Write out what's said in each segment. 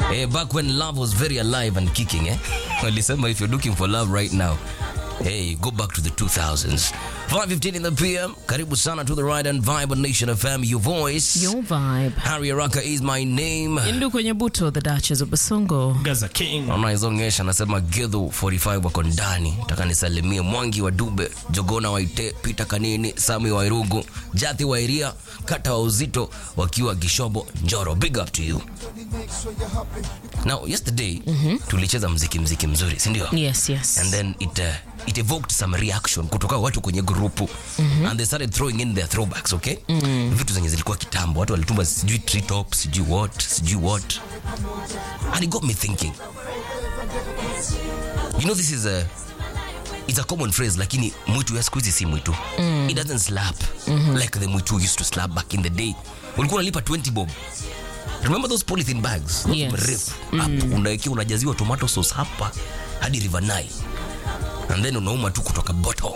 Eh, back when love was very alive and kicking, eh? Walisema if you're looking for love right now, hey, go back to the 2000s. 5:15 in the PM. Karibu sana to the Ride and Vibe on Nation FM, your voice. Your vibe. Harry Araka is my name. Indu kwenye buto, the Duchess of Basongo. Gaza King. Naona izongesha anasema Gedho 45 wako ndani. Nataka nisalimie Mwangi wa Dube, Jogona Waite, Peter Kanini, Sami wa Irugu, Jathi wa Iria, Kata wa Uzito wakiwa Gishobo, Njoro. Big up to you. Now, yesterday tulicheza mziki mziki mzuri, si ndio? Yes, yes. and then it uh, it evoked some reaction kutoka watu kwenye grupu and they started throwing in their throwbacks okay vitu zenye zilikuwa kitambo watu walituma sijui tree top sijui what sijui what and it got me thinking you know this is a it's a common phrase lakini mwitu ya siku hizi si mwitu it doesn't slap like the mwitu used to slap back in the day ulikuwa unalipa 20 bob remember those polythene bags Those Yes. mrefu hapo unawekia unajaziwa tomato sauce hapa hadi river Nile and then unauma tu kutoka bottom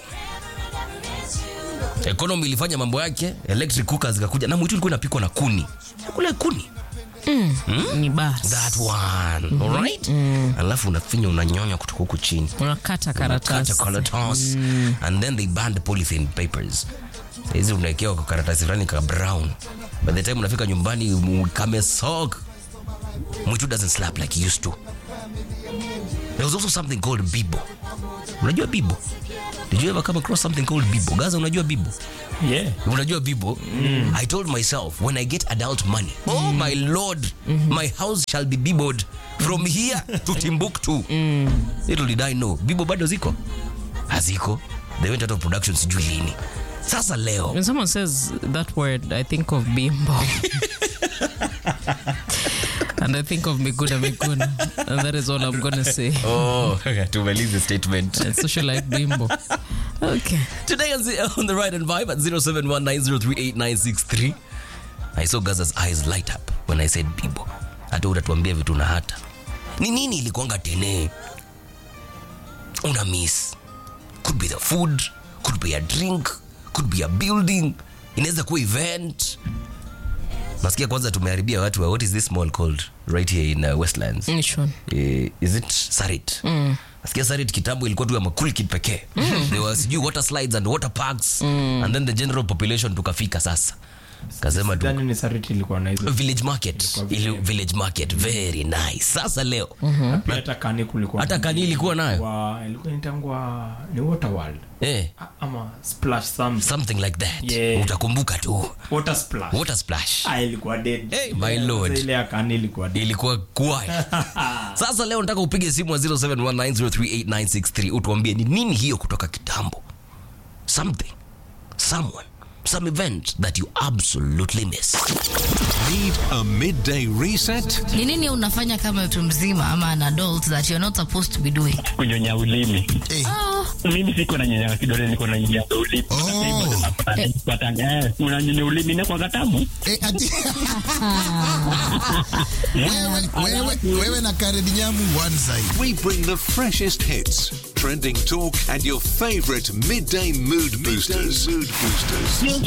economy ilifanya mambo yake electric cookers zikakuja na mwitu ilikuwa inapikwa na kuni kule kuni Ni basi. that one alright alafu unafinya unanyonya kutoka huku chini Unakata Kata karatasi. karatasi and then they banned polythene papers hizi unaekewa kwa karatasi fulani ka brown by the time unafika nyumbani mu- kamesok mwitu doesn't slap like it used to there was also something called bibo unajua bibo did you ever come across something called bibo gaza unajua bibo Yeah. unajua bibo i told myself when i get adult money oh my lord my house shall be biboed from here to timbuktu little did i know bibo bado ziko haziko they went out of production sijui lini sasa leo When someone says that word, I think of bimbo. and I think of Miguna Miguna. And that is all I'm going to say. oh tumalize the statement And socialite bimbo. Okay. Today on the, on the Ride and Vibe at 0719038963 I saw Gaza's eyes light up when I said Bibo. Hata utatuambia vitu na hata. Ni nini ilikuanga tene? Una miss. Could be the food, could be a drink, could be a building, inaweza kuwa event. Nasikia kwanza tumeharibia watu wa what is this mall called right here in uh, Westlands? Which one? eh, is it sarit nasikia sarit kitambo ilikuwa tu ya makul kid pekee there was sijui water slides and water parks and then the general population tukafika sasa kasema tu Sidhani ni Sariti ilikuwa na hizo. village market ili village market very nice sasa leo Na pia hata kani kulikuwa. hata kani ilikuwa nayo Wa, ilikuwa inatangwa ni Water World. eh, A- Ama Splash something. something like that Yeah. utakumbuka tu Water Splash. water splash Ah, ilikuwa dead. Hey, my lord. Sasa Ile ya kani ilikuwa dead. ilikuwa quiet sasa leo nataka upige simu wa 0719038963 utuambie ni nini hiyo kutoka kitambo something someone some event that you absolutely miss Need a midday reset? ni nini unafanya kama mtu mzima ama an adult that you're not supposed to be doing kunyonya ulimi oh, mimi siko na nyonya kidole niko na nyonya ulimi patanga eh unanyonya ulimi na kwa katamu Eh, ati- wewe, wewe, wewe na Karen Nyamu one side. We bring the freshest hits, trending talk, and your favorite midday mood boosters. mood boosters.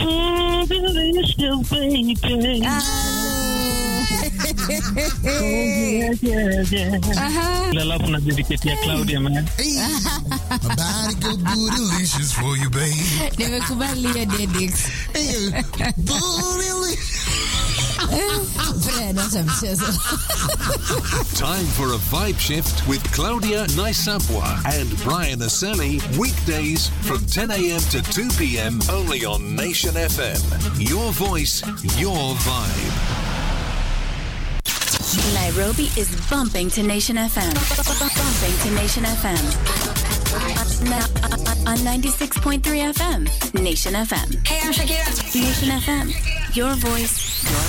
alafu na dedicate ya Claudia man Hey, my body go bootylicious for you, babe. nimekubali hiyo dedix Hey, bootylicious. acha mchezo Time for a vibe shift with Claudia Naisapwa and Brian Aseli. Weekdays from 10 a.m. to 2 p.m. only on Nation FM. Your voice, your vibe. Nairobi is bumping to Nation FM. Bumping to Nation FM. On, on 96.3 FM. Nation FM. Hey, I'm Shakira. Nation FM. Your voice, your